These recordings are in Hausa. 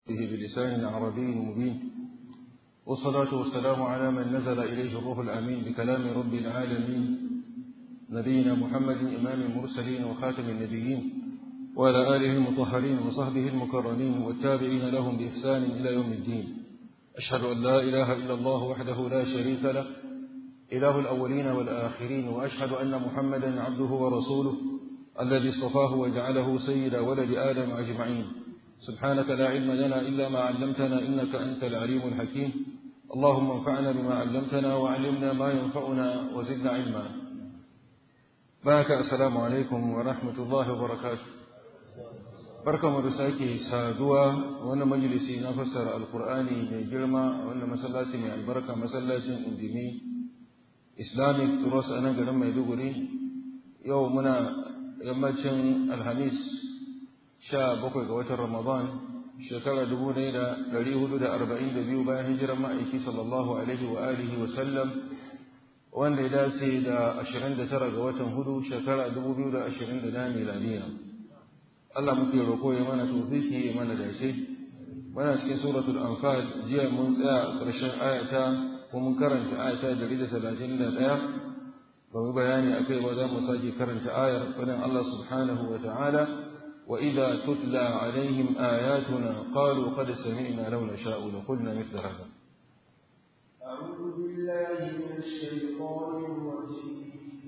به بلسان عربي مبين والصلاة والسلام على من نزل إليه الروح الأمين بكلام رب العالمين نبينا محمد إمام المرسلين وخاتم النبيين وعلى آله المطهرين وصحبه المكرمين والتابعين لهم بإحسان إلى يوم الدين أشهد أن لا إله إلا الله وحده لا شريك له إله الأولين والآخرين وأشهد أن محمدا عبده ورسوله الذي اصطفاه وجعله سيد ولد آدم أجمعين سبحانك لا علم لنا إلا ما علمتنا إنك أنت العليم الحكيم اللهم انفعنا بما علمتنا وعلمنا ما ينفعنا وزدنا علما بارك السلام عليكم ورحمة الله وبركاته barka mu da sake saduwa wannan majalisi na fassara alkur'ani mai girma wannan masallaci mai albarka masallacin indimi islamic trust a nan garin maiduguri yau muna yammacin alhamis sha bakwai ga watan ramadan shekara dubu ɗaya da ɗari hudu da arba'in da biyu bayan hijirar ma'aiki sallallahu alaihi wa alihi wa sallam wanda ya dace da ashirin da tara ga watan hudu shekara dubu biyu da ashirin da ɗaya miladiya Allah muke roƙo ya mana tofiki ya mana dace muna cikin suratul anfal jiya mun tsaya a ƙarshen ayata ko mun karanta ayata dari da talatin da ɗaya ba mu bayani akai ba za mu sake karanta ayar faɗin Allah subhanahu wa ta'ala wa idza tutla alaihim ayatuna qalu qad sami'na law nasha'u la qulna mithla hadha أعوذ بالله من الشيطان الرجيم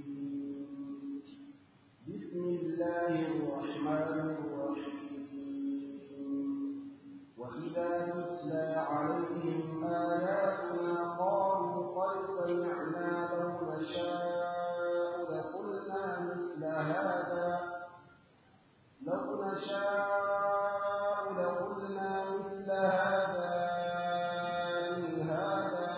بسم الله الرحمن الرحيم وإذا تتلى عليهم آياتنا قالوا قد سمعنا لو نشاء لقلنا مثل هذا لو نشاء لقلنا مثل هذا إن هذا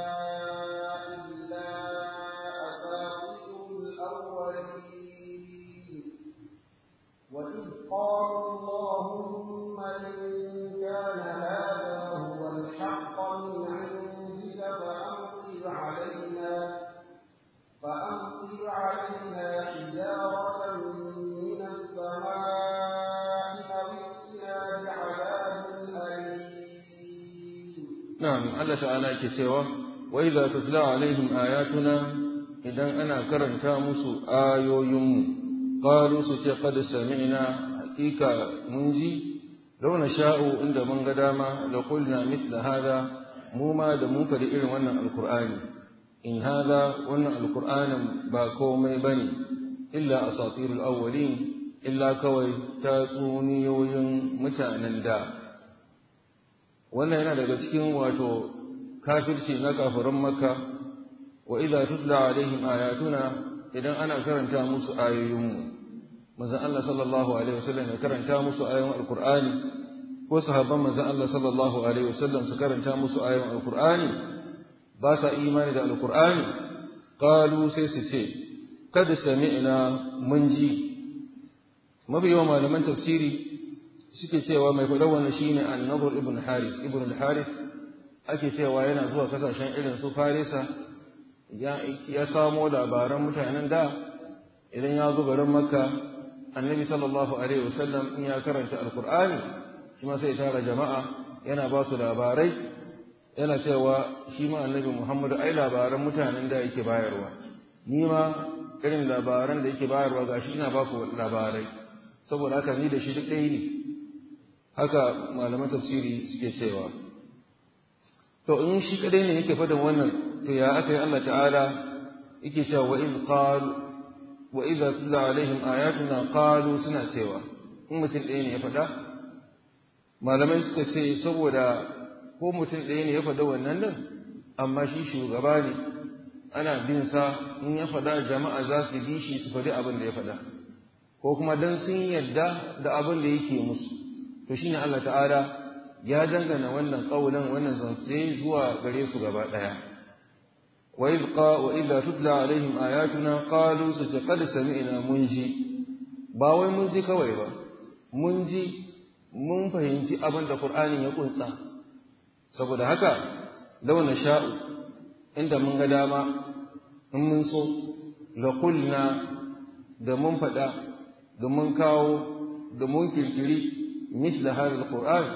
إلا أساطير الأولين وإذ قالوا اللهم إن كان هذا هو الحق من عندك فأمطر علينا فأمطر علينا حجارة من السماء أو ائتنا بعذاب أليم na'am Allah ta'ala yake cewa wa idza tutla alaihim ayatuna idan ana karanta musu ayoyinmu qalu su ce qad sami'na hakika mun ji law sha'u inda mun ga dama la qulna mithla hada mu ma da mun fadi irin wannan alqur'ani in hada wannan alqur'anin ba komai bane illa asatirul awwalin illa kawai tatsuniyoyin mutanen da wannan yana daga cikin wato kafirci na kafirin makka wa idza tutla alaihim ayatuna idan ana karanta musu ayoyinmu manzon Allah sallallahu alaihi wasallam ya karanta musu ayoyin alqur'ani ko sahabban manzon Allah sallallahu alaihi wasallam su karanta musu ayoyin alqur'ani ba sa imani da alqur'ani qalu sai su ce kad sami'na mun ji mafi yawan malaman tafsiri suke cewa mai faɗa wannan shine an-nadhr ibn harith ibn al-harith ake cewa yana zuwa kasashen irin su farisa ya ya samo labaran mutanen da idan ya zo garin makka annabi sallallahu alaihi wasallam in ya karanta alqur'ani shi ma sai tara jama'a yana ba su labarai yana cewa shi ma annabi muhammadu ai labaran mutanen da yake bayarwa ni ma irin labaran da yake bayarwa gashi ina ba ku labarai saboda haka ni da shi duk ɗaya ne haka malaman tafsiri suke cewa to in shi kadai ne yake faɗin wannan to ya aka yi Allah ta'ala yake cewa wa in qalu wa idza tutla alaihim ayatuna qalu suna cewa in mutum ɗaya ne ya faɗa malamai suka ce saboda ko mutum ɗaya ne ya faɗa wannan din amma shi shugaba ne ana bin sa in ya faɗa jama'a za su bi shi su faɗi abin da ya faɗa ko kuma dan sun yarda da abin da yake musu to shine Allah ta'ala ya dangana wannan kaulan wannan zance zuwa gare su gaba daya wa idh qa wa idha tutla alaihim ayatuna qalu qad sami'na munji ba wai mun ji kawai ba mun ji mun fahimci abin da Qur'anin ya kunsa saboda haka law sha'u inda mun ga dama in mun so la qulna da mun faɗa da mun kawo da mun kirkiri مثل هذا القرآن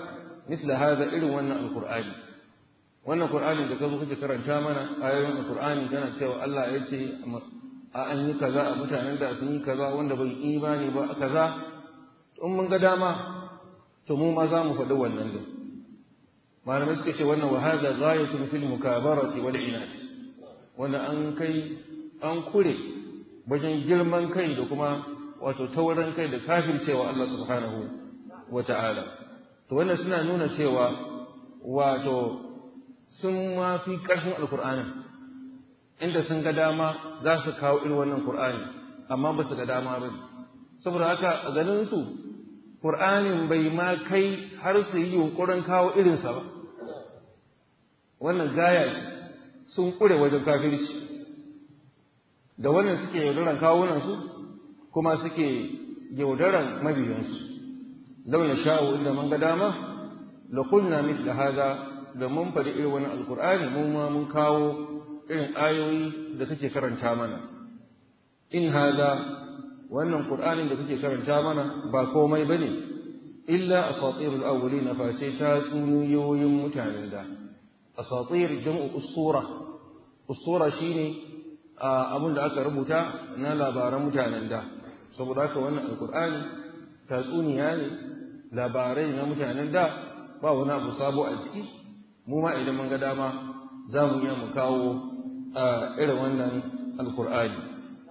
misla hada irin wannan alqur'ani wannan qur'ani da kazo kake karanta mana ayoyin alqur'ani kana cewa Allah ya ce a an yi kaza a mutanen da sun yi kaza wanda bai imani ba kaza in mun ga dama to mu ma za mu faɗi wannan din malamai suka ce wannan wa hada ghayatun fil mukabarati wal inat wanda an kai an kure wajen girman kai da kuma wato taurin kai da kafircewa Allah subhanahu wa ta'ala to wannan suna nuna cewa wato sun ma fi ƙarfin alkur'anin inda sun ga dama za su kawo irin wannan Qur'ani amma ba su ga dama ba saboda haka a ganin su Qur'anin bai ma kai har su yi yunkurin kawo irinsa ba wannan gaya ce sun kure wajen kafirci da wannan suke yaudaran kawunan su kuma suke yaudaran mabiyansu law sha'u inda man ga dama la qulna mithla hada da mun faɗi irin wannan alqur'ani mun ma mun kawo irin ayoyi da kake karanta mana in hada wannan qur'anin da kake karanta mana ba komai bane illa asatirul awwalin face ta tsuniyoyin mutanen da asatir jam'u ustura ustura shine abin da aka rubuta na labaran mutanen da saboda haka wannan alqur'ani tatsuniya ne labarai na mutanen da ba wani abu sabo a ciki mu ma idan mun ga dama za mu iya mu kawo irin wannan alkur'ani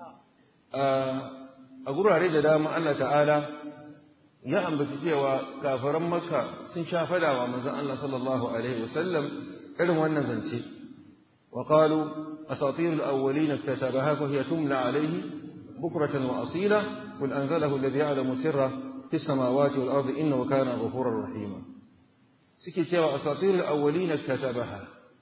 a gurare da dama Allah ta'ala ya ambaci cewa kafaran makka sun sha fadawa manzon Allah sallallahu alaihi wasallam irin wannan zance wa qalu asatir al-awwalin iktatabaha fa hiya tumla alayhi bukratan wa asila qul anzalahu alladhi ya'lamu sirra fi samawati wal ardi innahu kana ghafurar rahima suke cewa asatir al-awwalin iktatabaha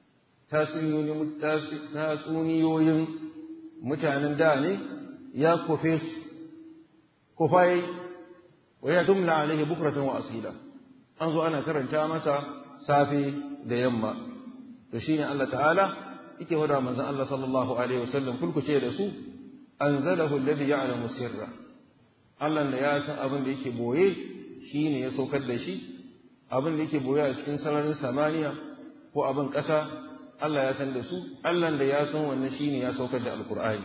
tatsuniyoyin mutanen da ne ya kufe su kufai wa ya tumla alaihi bukratan wa asila an zo ana karanta masa safe da yamma to shine Allah ta'ala yake wada manzon Allah sallallahu alaihi wasallam kulkuce da su anzalahu alladhi ya'lamu sirra Allah da ya san abin da yake boye shine ya saukar da shi abin da yake boye a cikin sararin samaniya ko abin ƙasa Allah ya san da su, Allah da ya san wannan shi ne ya saukar da Alƙur'ani.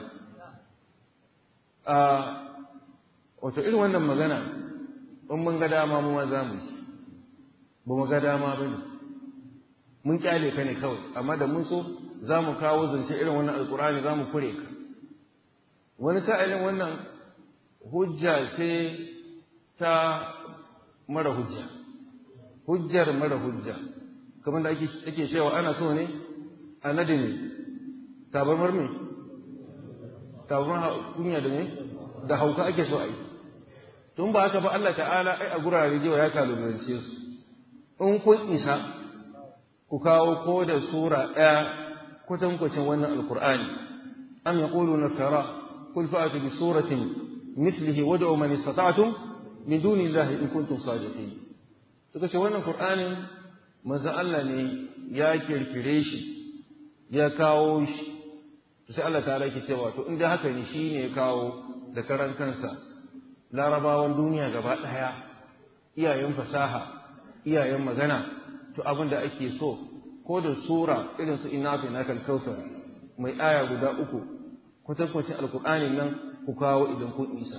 A wato irin wannan magana, in mun ga dama mu ma za mu yi, ba mu ga dama ba ne, mun kyale ka ne kawai, amma da mun so za mu kawo zance irin wannan Alƙur'ani za mu kure ka. Wani sa'ilin wannan hujja ce ta mara hujja, hujjar mara hujja, kamar da ake cewa ana so ne a nadi ne tabarmar me tabarmar kunya da ne da hauka ake so a yi tun ba haka ba Allah ta'ala ai a gurare jewa ya kalubalance su in kun isa ku kawo ko da sura ɗaya kwatankwacin wannan alkur'ani am yaqulu naftara qul fa'atu bi suratin mithlihi wad'u man istata'tum min duni llahi in kuntum sadiqin to kace wannan qur'anin manzo Allah ne ya kirkire shi ya kawo shi sai Allah ta ke cewa to inda haka ne shi ne ya kawo da karan kansa larabawan duniya gaba ɗaya iyayen fasaha iyayen magana to abin da ake so ko da sura irin su ina fi na kalkausar mai aya guda uku kwatankwacin alkur'ani nan ku kawo idan kun isa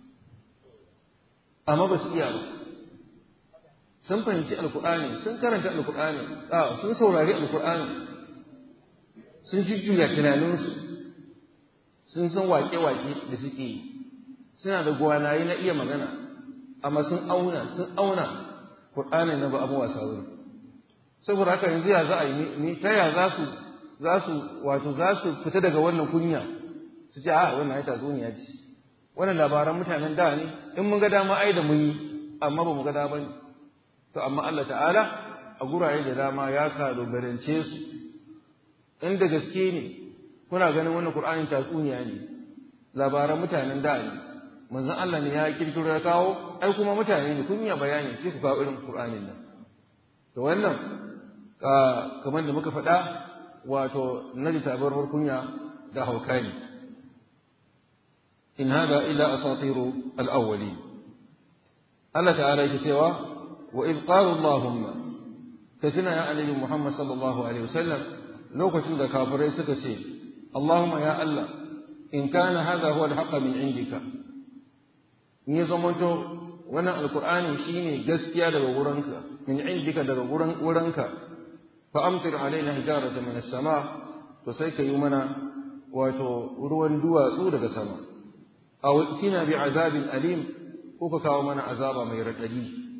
amma ba su iya ba sun fahimci alkur'ani sun karanta alkur'ani sun saurari alkur'ani sun jujjuya tunaninsu sun san wake-wake da suke yi suna da gwanaye na iya magana amma sun auna sun auna Qur'ani na ba abu wasa wuri saboda haka yanzu ya za a yi ni ta ya za su za su wato za su fita daga wannan kunya su ce a wannan ai tatsuniya ce wannan labaran mutanen da ne in mun ga dama ai da mun yi amma ba mu ga dama ne to amma Allah ta'ala a gurare da dama ya kalubalance su inda gaske ne kuna ganin wannan Qur'anin tatsuniya ne labaran mutanen da ne manzon Allah ne ya kirkiro ya kawo ai kuma mutane ne kun iya bayani sai ku kawo irin Qur'anin nan to wannan kamar da muka faɗa wato naji tabarwar kunya da hauka ne in hada illa asatiru al-awwalin Allah ta'ala yake cewa wa id qala Allahumma ka tuna ya annabi Muhammad sallallahu alaihi wasallam lokacin da kafirai suka ce Allahumma ya Allah in kana hadha huwa al-haqq min indika ni zamanto wannan alqur'ani shine gaskiya daga wurinka min indika daga wurin wurinka fa amtir alaina hijaratan min as-sama to sai ka yi mana wato ruwan duwatsu daga sama aw tina bi azabin alim ko ka kawo mana azaba mai radadi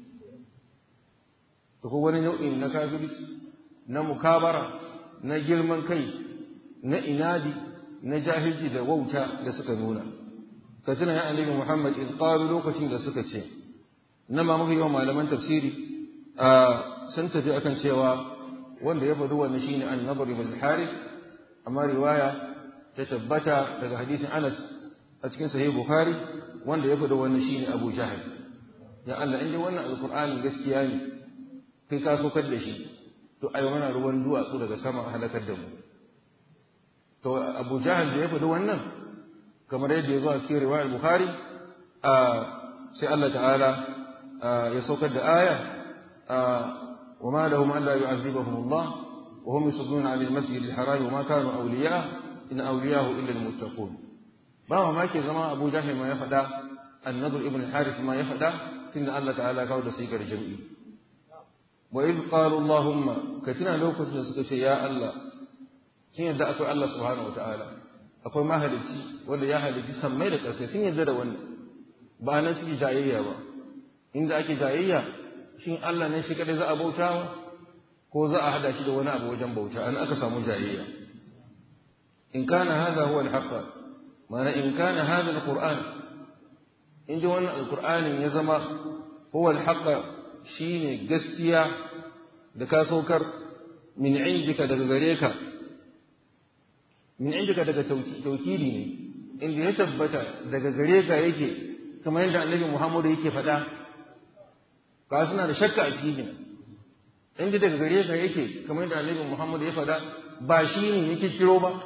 to ko wani nau'in na kafiri na mukabara na girman kai na inadi na jahilci da wauta da suka nuna ka tuna ya annabi Muhammad in qalu lokacin da suka ce nan ma muka yi wa malaman tafsiri a sun tafi akan cewa wanda ya faɗi wannan shine an-nadr ibn harith amma riwaya ta tabbata daga hadisin Anas a cikin sahih Bukhari wanda ya faɗi wannan shine Abu Jahl ya Allah inda wannan alqur'ani gaskiya ne kai ka sokar da shi to ai mana ruwan duwatsu daga sama halakar da mu to Abu Jahl da ya faɗi wannan kamar yadda ya zo a cikin riwayar Bukhari a sai Allah ta'ala ya saukar da aya wa ma lahum an la yu'adhibahum Allah wa hum yasudduna 'anil masjidil haram wa ma kanu awliya in awliyahu illa al-muttaqun ba ma ke zama Abu Jahl ma ya faɗa An-Nadr ibn al-Harith ma ya faɗa tunda Allah ta'ala kawo da sigar jam'i wa idh qalu Allahumma katina lokacin da suka ce ya Allah sun yadda akwai Allah subhanahu wa ta'ala akwai mahalicci wanda ya halicci sammai da ƙasai sun yarda da wannan ba nan suke jayayya ba inda ake jayayya shin Allah ne shi kadai za a bautawa ko za a hada shi da wani abu wajen bauta an aka samu jayayya in kana hadha huwa al-haqq mana in kana hadha al-qur'an in ji wannan alqur'anin ya zama huwa al-haqq shine gaskiya da ka saukar min indika daga gare ka min indika daga taukidi ne inda ya tabbata daga gare ka yake kamar yadda annabi Muhammadu yake faɗa ka suna da shakka a cikin inda daga gare ka yake kamar yadda annabi Muhammadu ya faɗa ba shi ne yake kiro ba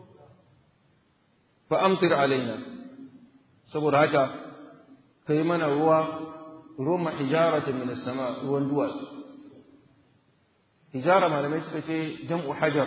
fa amtir alaina saboda haka kai mana ruwa ruwan hijaratan min as-sama ruwan duwatsu hijara malamai suka ce jam'u hajar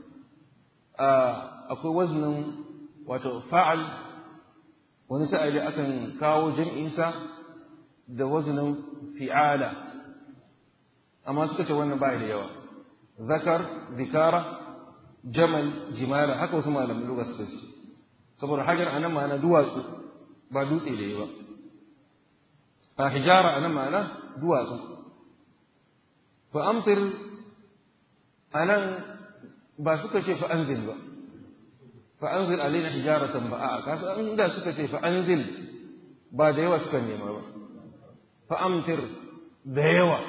akwai waznin wato fa'al wani sa'ili akan kawo jam'insa da waznin fi'ala amma suka ce wannan bai da yawa zakar zikara jamal jimala haka wasu malamin lugha suka ce saboda hajar anan ma'ana duwatsu ba dutse da yawa a hijara anan ma'ana duwatsu fa amtir anan ba suka ce fa'anzil ba, fa'anzil alaina hijaratan ba, a kasa inda suka ce fa'anzil ba da yawa suka nema ba, fa'amtir da yawa,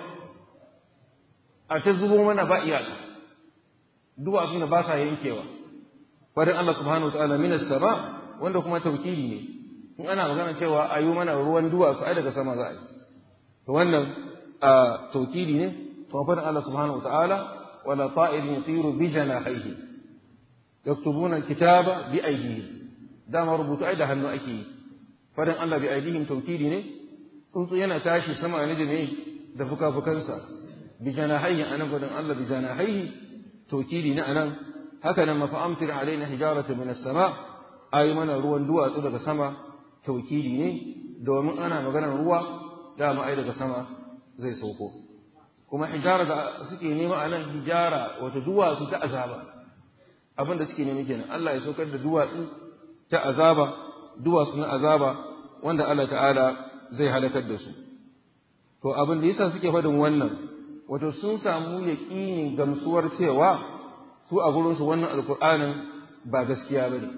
a ta zubo mana ba iyaka, duwatsun da ba sa yankewa, farin Allah subhanahu wa ta'ala minas sama wanda kuma taukili ne, in ana magana cewa a yi mana ruwan duwatsu ai daga sama za a yi, to wannan taukili ne, kuma farin Allah subhanahu wa ta'ala ولا طائر يطير بجناحيه يكتبون الكتاب بأيديهم دام ربط أيدا هنو أكي فدن الله بأيديهم توكيدي ne tsuntsu yana tashi sama ne da me da fuka-fukansa bi janahihi anan fadin Allah bi janahihi tokidi na anan haka nan mafa'amtir alaina hijaratan min as-sama ayi mana ruwan duwatsu daga sama tokidi ne domin ana maganar ruwa dama ai daga sama zai sauko kuma hijara da suke nema a nan hijara wata duwatsu ta azaba abin da suke nema kenan Allah ya saukar da duwatsu ta azaba duwatsu na azaba wanda Allah ta'ala zai halakar da su to abin da yasa suke faɗin wannan wato sun samu yaƙinin gamsuwar cewa su a gurin su wannan alƙur'anin ba gaskiya bane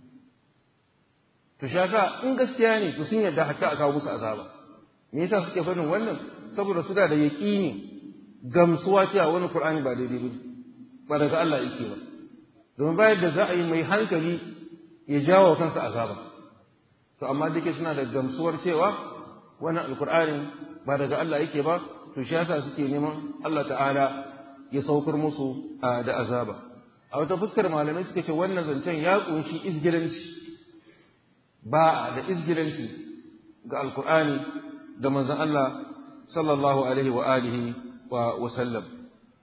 to shasa in gaskiya ne to sun yarda hatta a kawo musu azaba me yasa suke faɗin wannan saboda su da da yaƙini gamsuwa cewa wani Qur'ani ba daidai bane ba daga Allah yake ba domin bayan da za a yi mai hankali ya jawo kansa azaba to amma dake suna da gamsuwar cewa wannan alqur'ani ba daga Allah yake ba to shi yasa suke neman Allah ta'ala ya saukar musu da azaba a wata fuskar malamai suka ce wannan zancen ya kunshi izgilanci ba da izgilanci ga alqur'ani da manzon Allah sallallahu alaihi wa alihi wa sallam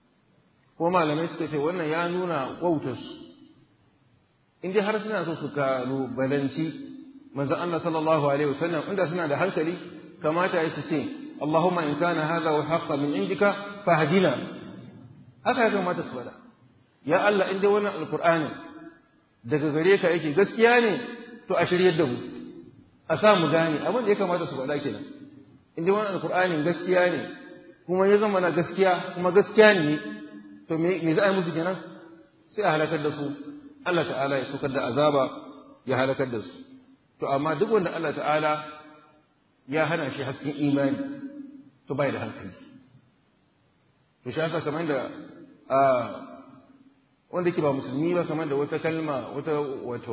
ko malamai suka ce wannan ya nuna wautarsu in dai har suna so su kalubalanci manzon Allah sallallahu alaihi wasallam inda suna da hankali kamata ya su ce Allahumma in kana hadha wa haqqa min indika fahdina haka ya kamata su faɗa ya Allah in dai wannan alqur'ani daga gare ka yake gaskiya ne to a shiryar da mu a sa mu gane abin da ya kamata su faɗa kenan in dai wannan alqur'ani gaskiya ne kuma ya zama na gaskiya kuma gaskiya ne to me me za a yi musu kenan sai a halakar da su Allah ta'ala ya saukar da azaba ya halakar da su to amma duk wanda Allah ta'ala ya hana shi hasken imani to bai da hankali to shi yasa kamar da wanda ke ba musulmi ba kamar da wata kalma wata wato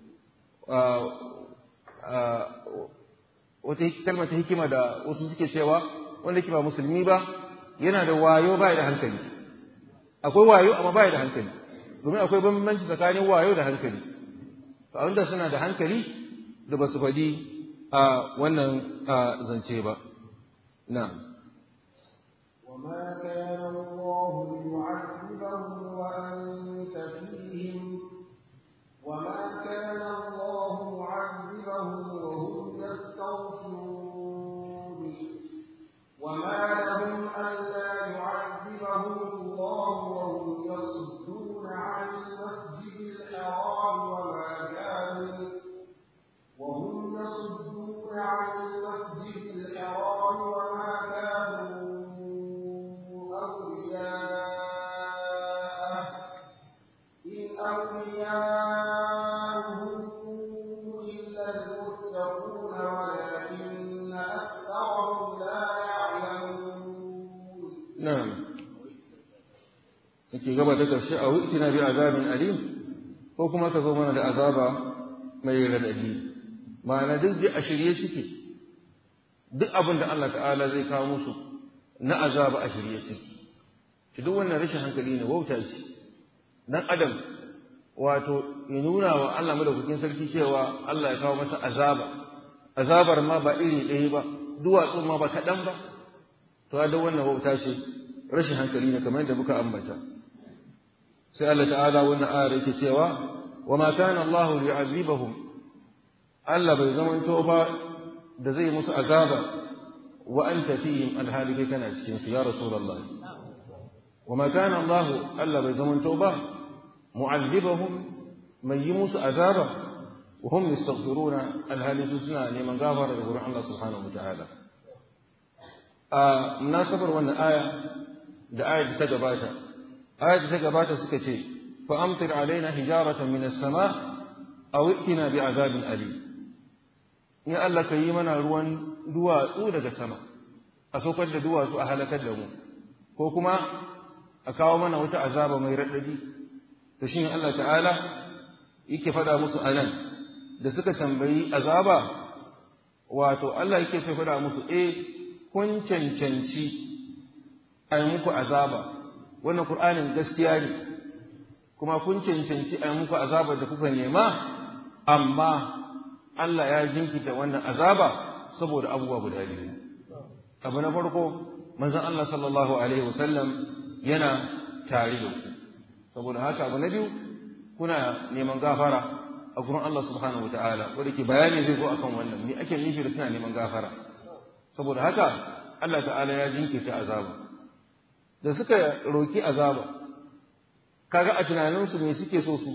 wata kalma ta hikima da wasu suke cewa wanda ke ba musulmi ba yana da wayo bai da hankali akwai wayo amma bai da hankali domin akwai bambanci tsakanin wayo da hankali to wanda suna da hankali da ba su faɗi a wannan zance ba na'am وما كان الله ليعذبهم وأنت فيهم وما كان الله معذبهم وهم يستغفرون وما لهم ألا يعذبهم الله وهم يصدون عن المسجد الحرام وما كانوا وهم يصدون عن المسجد الحرام وما كانوا أولياءه إن أولياءه إلا المتقون ولكن أكثرهم لا يعلمون na'am yake gaba da ƙarshe a wi'tina bi azabin alim ko kuma ka zo mana da azaba mai radadi ma'ana duk da a shirye suke duk abin da Allah ta'ala zai kawo musu na azaba a shirye suke shi duk wannan rashin hankali ne wauta ce dan adam wato ya nuna wa Allah madaukakin sarki cewa Allah ya kawo masa azaba azabar ma ba iri ɗaya ba duwatsu ma ba kaɗan ba to da wannan wauta ce rashin hankali ne kamar yadda muka ambata sai Allah ta'ala wannan ayar yake cewa wa ma kana Allah yu'adhibuhum Allah bai zamanto ba da zai musu azaba wa anta fihim alhali kai kana cikin su ya rasulullahi wa ma kana Allah Allah bai zamanto ba mu'adhibuhum mai yi musu azaba wa hum yastaghfiruna alhali su suna neman gafara daga gurin Allah subhanahu wa ta'ala a munasabar wannan aya da ayar ta gabata ayar ta gabata suka ce fa amtir alaina hijaratan min as-sama aw itina bi azabin ali in Allah ka yi mana ruwan duwatsu daga sama a saukar da duwatsu a halakar da mu ko kuma a kawo mana wata azaba mai raɗaɗi to shi Allah ta'ala yake faɗa musu anan da suka tambayi azaba wato Allah yake so faɗa musu eh kun cancanci a yi muku azaba wannan Kur'anin gaskiya ne kuma kun cancanci a yi muku azaba da kuka nema amma Allah ya jinkita wannan azaba saboda abubuwa guda biyu abu na farko manzon Allah sallallahu alaihi wasallam yana tare da ku saboda haka abu na biyu kuna neman gafara a gurin Allah subhanahu wataala wanda ke bayani zai zo akan wannan me ake nufi da suna neman gafara saboda haka Allah ta'ala ya jinkirta azaba da suka roki azaba kaga a tunaninsu me suke so su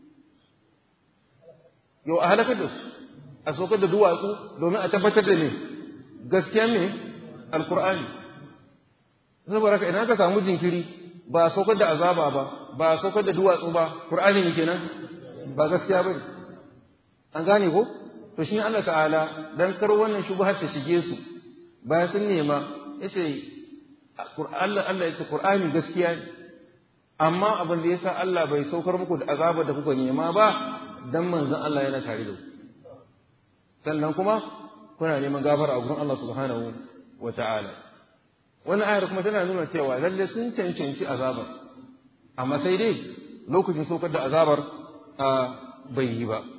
yau a halakar da su a saukar da duwatsu domin a tabbatar da ne gaskiya ne alkur'ani saboda haka idan aka samu jinkiri ba a saukar da azaba ba ba a saukar da duwatsu ba qur'ani ne kenan ba gaskiya bane an gane ko to shi Allah ta'ala dan kar wannan shubhar ta shige su bayan sun nema yace Allah Allah yace qur'ani gaskiya ne amma abin da yasa Allah bai saukar muku da azaba da kuka nema ba dan manzon Allah yana tare da ku sannan kuma kuna neman gafara a gurin Allah subhanahu wa ta'ala wannan ayar kuma tana nuna cewa lalle sun cancanci azabar amma sai dai lokacin saukar da azabar a bai yi ba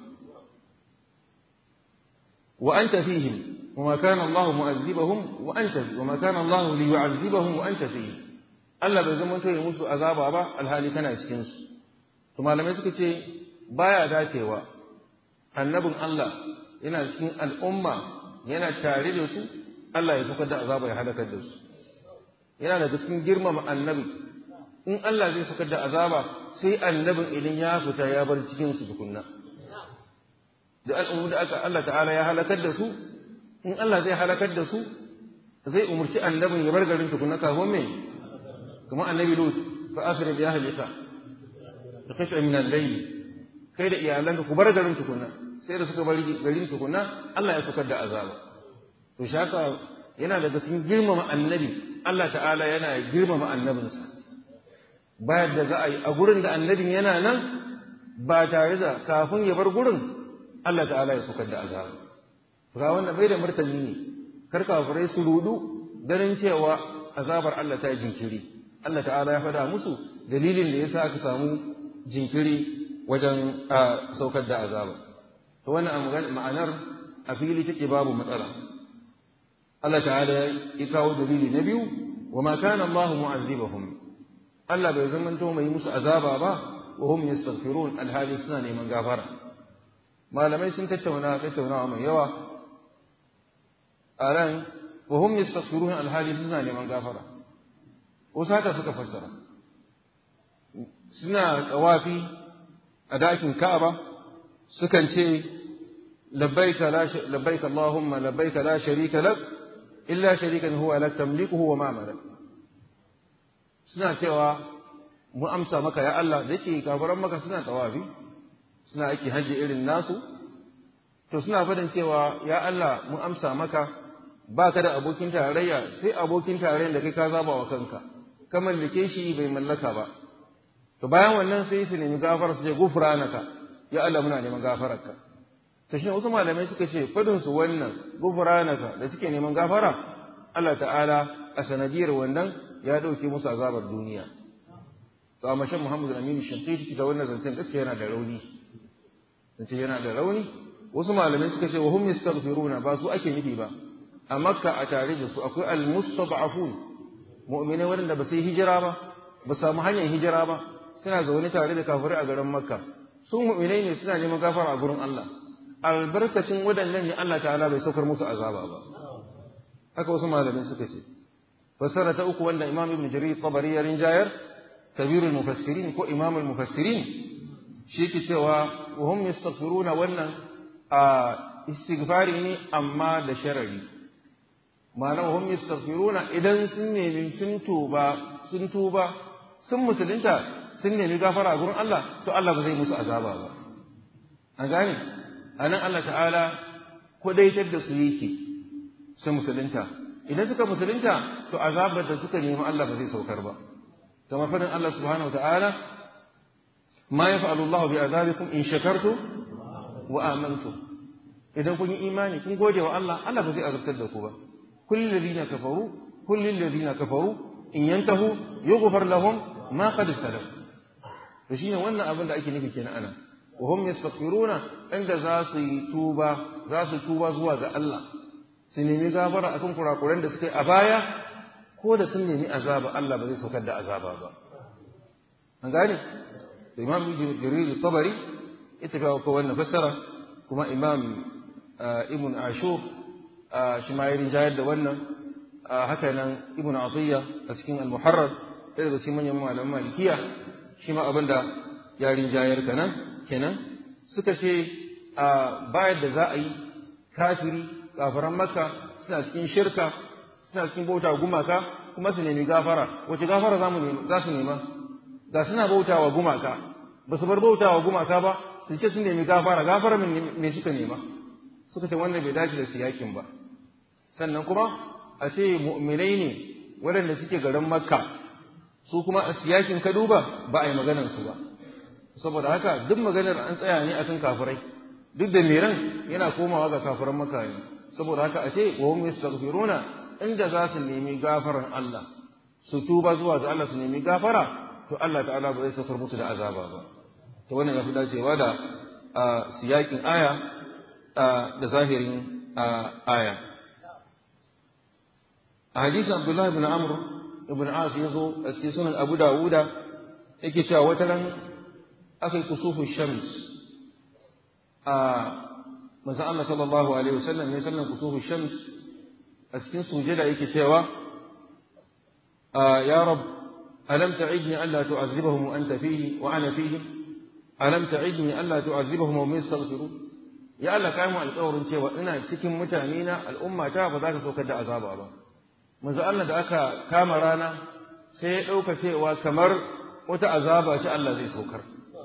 wa anta fihim وما كان الله معذبهم وأنت وما كان الله ليعذبهم وأنت فيه Allah bai zama to ya musu azaba ba alhali kana cikin su to malamai suka ce baya dacewa annabin Allah yana cikin al'umma yana tare da su Allah ya saukar da azaba ya halakar da su yana daga cikin girmama annabi in Allah zai saukar da azaba sai annabin idan ya fita ya bar cikin su tukunna da al'ummu da aka Allah ta'ala ya halakar da su in Allah zai halakar da su zai umurci annabin ya bar garin tukunna kafin me kuma annabi lut fa asri bi ahlika da qit'a min al-layl kai da iyalanka ku bar garin tukunna sai da suka bar garin tukunna Allah ya saukar da azaba to shi yasa yana daga cikin girmama annabi Allah ta'ala yana girmama annabinsa bayan da za a yi a gurin da annabin yana nan ba tare da kafin ya bar gurin Allah ta'ala ya saukar da azaba ga wanda bai da martani ne kar kafirai su rudu ganin cewa azabar Allah ta jinkiri Allah ta'ala ya faɗa musu dalilin da yasa aka samu jinkiri wajen saukar da azaba to wannan ma'anar a fili take babu matsala Allah ta'ala ya kawo dalili na biyu wa ma kana Allah mu'azzibahum Allah bai zamanto mai musu azaba ba wa hum yastaghfirun alhali suna neman gafara malamai sun tattauna tattaunawa mai yawa a ran wa hum yastaghfirun alhali suna neman gafara wasu haka suka fassara suna tsawafi a dakin Ka'aba sukan ce labbaika la labbaika Allahumma labbaika la sharika lak illa sharikan huwa lak tamlikuhu wa ma malak suna cewa mu amsa maka ya Allah da yake kafiran maka suna tawafi suna aiki haji irin nasu to suna fadin cewa ya Allah mu amsa maka baka da abokin tarayya sai abokin tarayyar da kai ka zaba wa kanka ka mallake shi bai mallaka ba to bayan wannan sai su nemi gafara su ce gufranaka ya Allah muna neman gafararka to shi wasu malamai suka ce fadin su wannan gufranaka da suke neman gafara Allah ta'ala a sanadiyar wannan ya dauke musu azabar duniya to amma shan Muhammadu Aminu Shankiti ta wannan zancen gaskiya yana da rauni zance yana da rauni wasu malamai suka ce wa hum yastaghfiruna ba su ake nufi ba a makka a tare da su akwai al-mustad'afun mu'minai waɗanda ba su yi hijira ba ba samu hanyar hijira ba suna zaune tare da kafirai a garin makka su mu'minai ne suna neman gafara a gurin Allah albarkacin waɗannan ne Allah ta'ala bai saukar musu azaba ba haka wasu malamai suka ce fassara ta uku wanda imam ibn jarir tabari ya rinjayar kabirul mufassirin ko imamul mufassirin shi ke cewa wa hum yastaghfiruna wannan a istighfari ne amma da sharari ma'ana wa hum yastaghfiruna idan sun nemi sun tuba sun tuba sun musulunta sun nemi gafara a gurin Allah to Allah ba zai musu azaba ba an gane anan Allah ta'ala kudaitar da su yake sun musulunta idan suka musulunta to azabar da suka nemi Allah ba zai saukar ba kamar fadin Allah subhanahu wa ta'ala ma yaf'alu Allah bi azabikum in shakartu wa amantu idan kun yi imani kun gode wa Allah Allah ba zai azabtar da ku ba kullul ladina kafaru kullul ladina kafaru in yantahu yughfar lahum ma qad salaf to shine wannan abin da ake nufi kenan ana wa hum yastaghfiruna inda za su yi tuba za su tuba zuwa ga Allah su nemi gafara akan kurakuran da suka yi a baya ko da sun nemi azaba Allah ba zai saukar da azaba ba an gane da imam jarir tabari ita kawo ko wannan fassara kuma imam ibn ashur shi ma yarin jayar da wannan haka nan ibn atiyya a cikin al-muharrar ɗaya daga cikin manyan malaman malikiya shi ma abinda yarin jayar kanan kenan suka ce bayan da za a yi kafiri kafiran makka suna cikin shirka suna cikin bauta gumaka kuma su nemi gafara wace gafara za su nema ga suna bauta wa gumaka ba su bar bauta wa gumaka ba su ce sun nemi gafara gafara me suka nema suka ce wannan bai dace da siyakin ba sannan kuma a ce mu'minai ne waɗanda suke garin makka su kuma a siyakin ka duba ba a yi maganar su ba saboda haka duk maganar an tsaya ne akan kafirai duk da miran yana komawa ga kafiran makka ne saboda haka a ce wa hum yastaghfiruna inda za su nemi gafaran Allah su tuba zuwa ga Allah su nemi gafara to Allah ta'ala ba zai saukar musu da azaba ba to wannan ya fi dacewa da siyakin aya da zahirin aya a hadisin Abdullah ibn Amr ibn as ya zo a cikin sunan abu dawuda yake cewa wata ran aka yi kusufu shams a manzon Allah sallallahu alaihi wasallam ne sallan kusufu shams a cikin sujada yake cewa ya rab alam ta'idni an la tu'adhibahum wa anta fihi wa ana fihim alam ta'idni an la tu'adhibahum wa hum yastaghfirun ya Allah kai mu alƙawarin cewa ina cikin mutane na al'umma ta ba za ka saukar da azaba ba manzo Allah da aka kama rana sai ya ɗauka cewa kamar wata azaba ce Allah zai saukar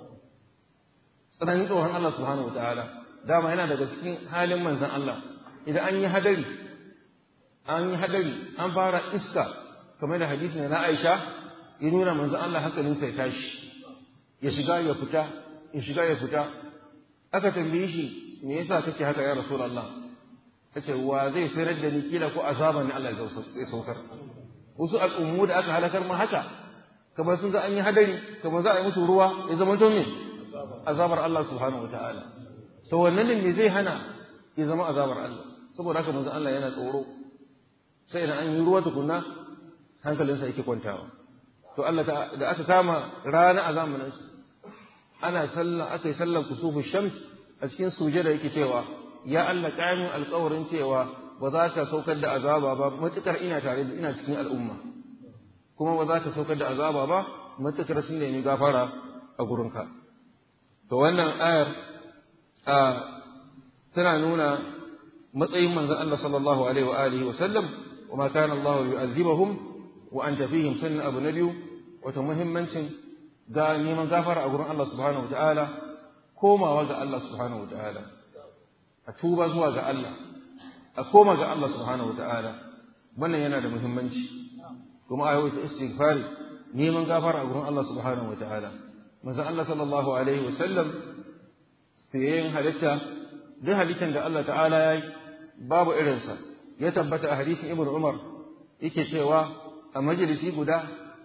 tsananin tsohon Allah subhanahu wataala dama yana daga cikin halin manzon Allah idan an yi hadari an yi hadari an fara iska kamar da hadisi na Aisha ya nuna manzon Allah hankalinsa ya tashi ya shiga ya fita ya shiga ya fita aka tambaye shi me yasa kake haka ya rasulullah kace wa zai sayar da ni kila ko azaban Allah zai saukar wasu al'ummu da aka halakar ma haka kamar sun ga an yi hadari kamar za a yi musu ruwa ya zama to me azabar Allah subhanahu wataala to wannan ne me zai hana ya zama azabar Allah saboda haka manzo Allah yana tsoro sai idan an yi ruwa tukunna hankalinsa yake kwantawa to Allah da aka kama rana a zamanin ana sallah aka yi sallar kusufu shams a cikin sujada yake cewa ya Allah kayan alƙawarin cewa ba za ka saukar da azaba ba matukar ina tare da ina cikin al'umma kuma ba za ka saukar da azaba ba matukar sun nemi gafara a gurinka to wannan ayar a tana nuna matsayin manzon Allah sallallahu alaihi wa alihi wa sallam wa ma kana Allah yu'adhibuhum wa anta fihim sunna abu nabiyu wato muhimmancin ga neman gafara a gurin Allah subhanahu wa ta'ala komawa ga Allah subhanahu wa ta'ala a tuba zuwa ga Allah a koma ga Allah subhanahu wa ta'ala wannan yana da muhimmanci kuma ayoyi ta istighfari neman gafara a gurin Allah subhanahu wa ta'ala manzon Allah sallallahu alaihi wa sallam fiyayen halitta duk halittan da Allah ta'ala ya yi babu irinsa ya tabbata a hadisin ibn Umar yake cewa a majalisi guda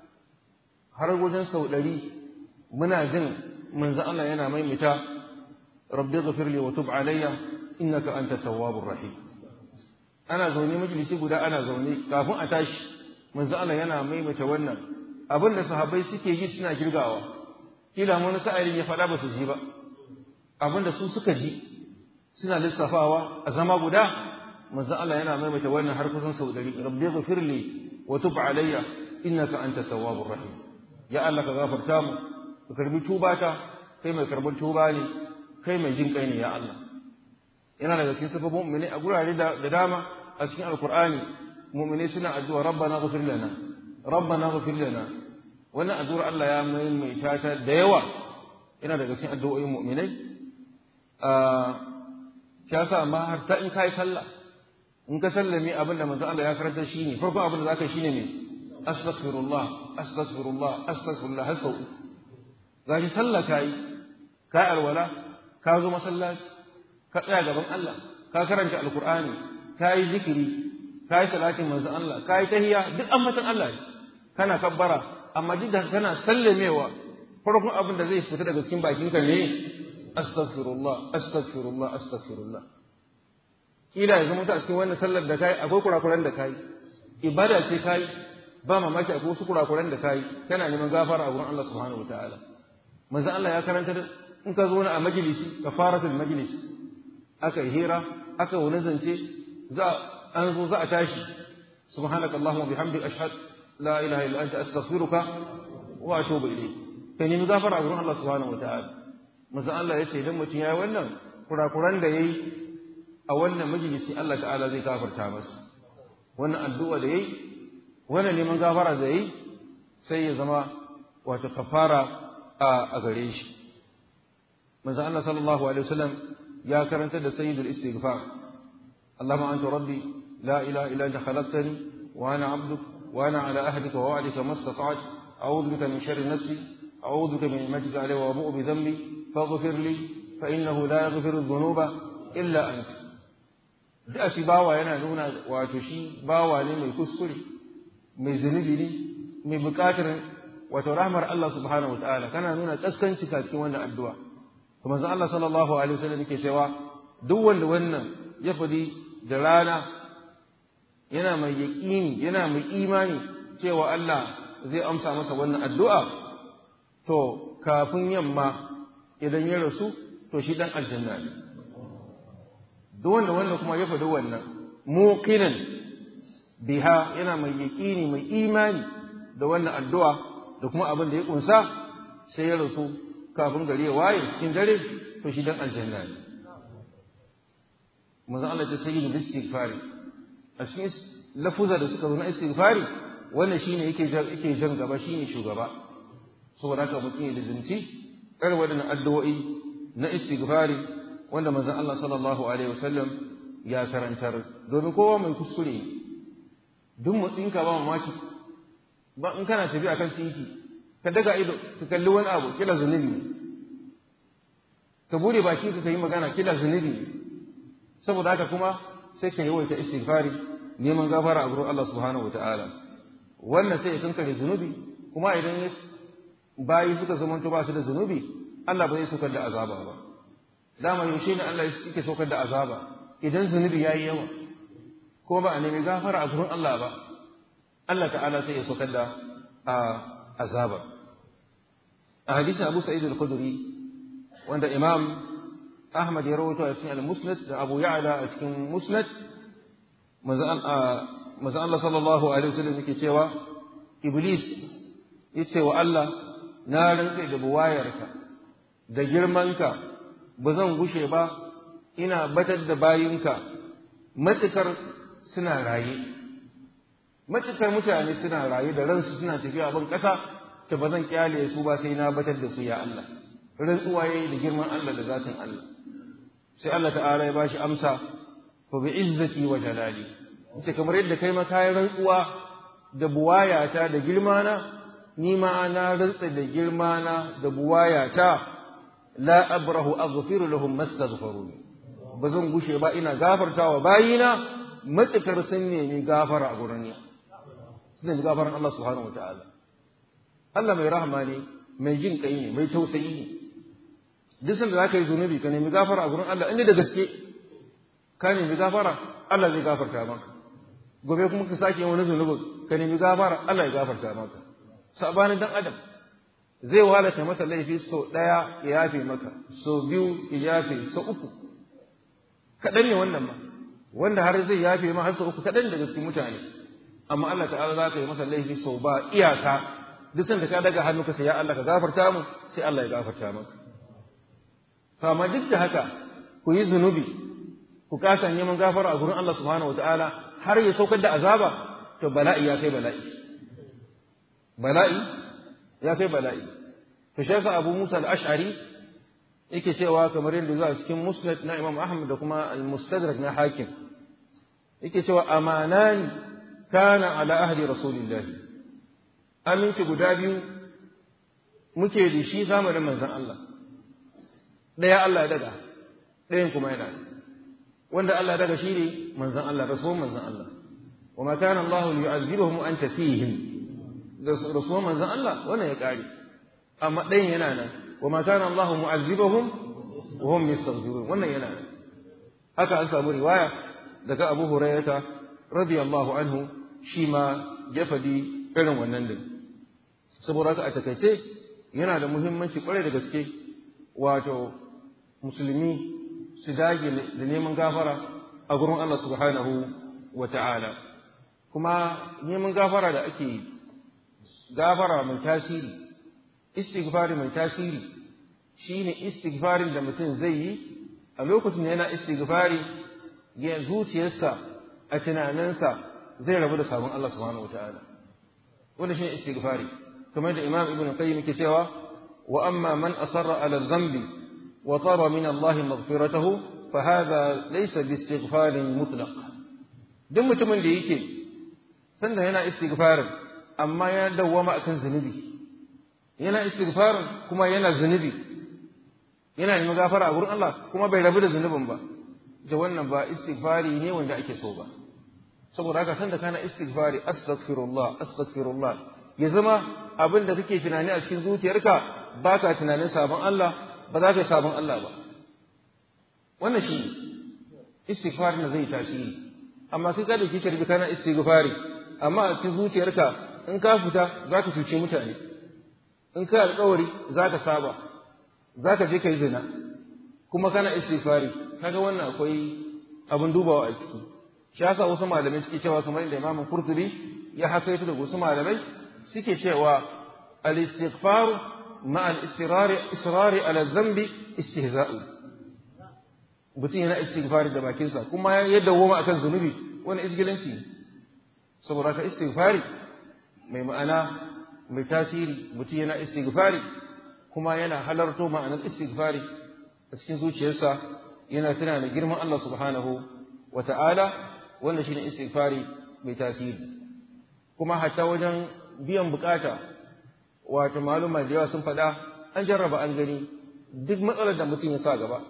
har wajen sau ɗari muna jin manzon Allah yana maimaita rabbi ghafirli wa tub alayya innaka anta tawwabur rahim ana zaune majalisi guda ana zaune kafin a tashi manzo Allah yana maimaita wannan abin da sahabbai suke yi suna girgawa kila wani sa'ilin ya faɗa ba su ji ba abin da su suka ji suna lissafawa a zama guda manzo Allah yana maimaita wannan har kusan sau dari rabbi ghfirli wa tub alayya innaka anta tawwabur rahim ya Allah ka gafarta mu ka karbi tubata kai mai karban tuba ne kai mai jin kai ne ya Allah yana daga cikin sifofin mu'mini a gurare da dama a cikin alqur'ani mu'mini suna addu'a rabbana ghfir lana rabbana ghfir lana wannan addu'ar Allah ya maimaita ta da yawa yana daga cikin addu'o'in mu'minai a sa ma har ta in kai sallah in ka sallame abin da manzo Allah ya karanta shine farko abin da zaka yi shine me astaghfirullah astaghfirullah astaghfirullah har sau gashi sallah kai kai alwala ka zo masallaci ka tsaya gaban Allah ka karanta alqur'ani ka yi zikiri ka yi salatin manzo Allah ka yi tahiyya duk ambatan Allah ne kana kabbara amma duk da kana sallamewa farkon abin da zai fita daga cikin bakinka ne astaghfirullah astaghfirullah astaghfirullah kila ya zama a cikin wannan sallar da kai akwai kurakuran da kai ibada ce kai ba mamaki akwai wasu kurakuran da kai kana neman gafara a gurin Allah subhanahu wataala manzo Allah ya karanta in ka zo na a majalisi kafaratul majlis aka yi hira aka wani zance za an zo za a tashi subhanaka allahumma bihamdika ashhadu la ilaha illa anta astaghfiruka wa atubu ilayk kai nemi gafara a gurin Allah subhanahu wataala manzo Allah ya ce idan mutum yayi wannan kurakuran da yayi a wannan majalisi Allah ta'ala zai gafarta masa wannan addu'a da yayi wannan neman gafara da yayi sai ya zama wato kafara a gare shi manzo Allah sallallahu alaihi wasallam ya karanta da sayyidul istighfar Allahumma anta rabbi la ilaha illa anta khalaqtani wa ana 'abduk wa ana 'ala ahdika wa wa'dika mastata'tu a'udhu bika min sharri nafsi a'udhu bika min majzika alayhi wa abu'u bi dhanbi faghfir li fa innahu la yaghfiru dhunuba illa anta da shi bawa yana nuna wato shi bawa ne mai kuskure mai zunubi ne mai bukatar wato rahmar Allah subhanahu wataala kana nuna kaskanci ka cikin wannan addu'a kuma manzo Allah sallallahu alaihi wasallam yake cewa duk wanda wannan ya fadi da rana yana mai yaqini yana mai imani cewa Allah zai amsa masa wannan addu'a to kafin yamma idan ya rasu to shi dan aljanna ne duk wanda wannan kuma ya faɗi wannan muqinan biha yana mai yaƙini mai imani da wannan addu'a da kuma abin da ya ƙunsa sai ya rasu kafin gari ya waye cikin dare to shi dan aljanna ne manzo Allah ce sai yin istighfari a cikin lafuza da suka zo na istighfari wannan shine yake yake jan gaba shine shugaba saboda haka mutum ya lizinci kar wadannan addu'o'i na istighfari wanda manzon Allah sallallahu alaihi wasallam ya karantar domin kowa mai kuskure ne duk motsinka ba mamaki ba in kana tafiya kan titi ka daga ido ka kalli wani abu kila zunubi ne ka bude baki ka yi magana kila zunubi ne saboda haka kuma sai ka yawaita istighfari neman gafara a gurin Allah subhanahu wataala wannan sai ya kankare zunubi kuma idan bayi suka zamanto ba su da zunubi Allah ba zai saukar da azaba ba dama yaushe ne Allah yake saukar da azaba idan zunubi yayi yawa ko ba a nemi gafara a gurin Allah ba Allah ta'ala sai ya saukar da azaba a hadisin Abu Sa'id al-Khudri wanda Imam Ahmad ya rawaito a cikin al-Musnad da Abu Ya'la a cikin Musnad manzo Allah sallallahu alaihi wasallam yake cewa Iblis yace wa Allah na rantsa da buwayarka da girmanka ba zan gushe ba ina batar da bayinka matukar suna raye matukar mutane suna raye da ransu suna tafiya ban ƙasa ta ba zan kyale su ba sai na batar da su ya Allah rantsuwa yayi da girman Allah da zatin Allah sai Allah ta'ala ya bashi amsa fa bi izzati wa jalali sai kamar yadda kai ma kayan rantsuwa da buwayata da girmana ni ma na rantsa da girmana da buwayata la abrahu aghfiru lahum mastaghfiruni ba zan gushe ba ina gafartawa bayina matukar sun nemi gafara a gurin ni sun nemi gafaran Allah subhanahu wataala Allah mai rahama ne mai jin kai ne mai tausayi ne duk sanda za ka yi zunubi ka nemi gafara a gurin Allah inda da gaske ka nemi gafara Allah zai gafarta maka gobe kuma ka sake wani zunubin ka nemi gafara Allah ya gafarta maka sabanin dan adam zai walata masa laifi sau ɗaya ya yafe maka sau biyu ya yafe sau uku kaɗan ne wannan ma wanda har zai yafe ma har sau uku kaɗan daga cikin mutane amma Allah ta'ala za ka yi masa laifi sau ba iyaka duk sanda ka daga hannu ka sai ya Allah ka gafarta mu sai Allah ya gafarta maka amma duk da haka ku yi zunubi ku kasa neman gafara a gurin Allah subhanahu wataala har ya saukar da azaba to bala'i ya kai bala'i bala'i ya kai bala'i to shi yasa Abu Musa al-Ash'ari yake cewa kamar yadda zuwa cikin Musnad na Imam Ahmad da kuma al-Mustadrak na Hakim yake cewa amanan kana ala ahli Rasulillah aminci guda biyu muke da shi zamanin manzon Allah ɗaya Allah ya daga ɗayan kuma yana wanda Allah ya daga shi ne manzon Allah rasuwan manzon Allah wa ma kana Allah yu'adhibuhum wa anta fihim da rasuwan manzon Allah wannan ya kare amma ɗayan yana nan wa ma kana Allah mu'adhibuhum wa hum yastaghfirun wannan yana nan haka an samu riwaya daga Abu Hurairah radiyallahu anhu shi ma ya faɗi irin wannan din saboda haka a takaice yana da muhimmanci kwarai da gaske wato musulmi su dage da neman gafara a gurin Allah subhanahu wa ta'ala kuma neman gafara da ake gafara mai tasiri istighfari mai tasiri shine istighfarin da mutum zai yi a lokacin da yana istighfari ya zuciyarsa a tunaninsa zai rabu da sabon Allah subhanahu wa ta'ala wanda shine istighfari kamar da Imam Ibn Qayyim yake cewa wa amma man asarra ala dhanbi وطلب من الله مغفرته فهذا ليس باستغفار مطلق duk mutumin da yake sanda yana istighfarin amma ya dawwama akan zunubi yana istighfarin kuma yana zunubi yana neman gafara a gurin Allah kuma bai rabu da zunubin ba da wannan ba istighfari ne wanda ake so ba saboda haka sanda kana istighfari astaghfirullah astaghfirullah ya zama abin da kake tunani a cikin zuciyarka baka tunanin sabon Allah ba za ka yi sabon Allah ba wannan shi istighfar na zai tasiri amma kai ka dauki carbi kana istighfari amma a cikin zuciyarka in ka fita za ka cuce mutane in ka alkawari za ka saba za ka je ka yi zina kuma kana istighfari kaga wannan akwai abin dubawa a ciki shi yasa wasu malamai suke cewa kamar inda Imam Qurtubi ya hakaito da wasu malamai suke cewa al-istighfar ma al-istirari israri ala dhanbi istihza'u mutum yana istighfari da bakinsa kuma ya dawoma akan zunubi wani isgilanci saboda ka istighfari mai ma'ana mai tasiri mutum yana istighfari kuma yana halarto ma'anar istighfari a cikin zuciyarsa yana tuna da girman Allah subhanahu wa ta'ala wannan shine istighfari mai tasiri kuma hatta wajen biyan bukata wato maluma da yawa sun faɗa an jarraba an gani duk matsalar da mutum ya sa gaba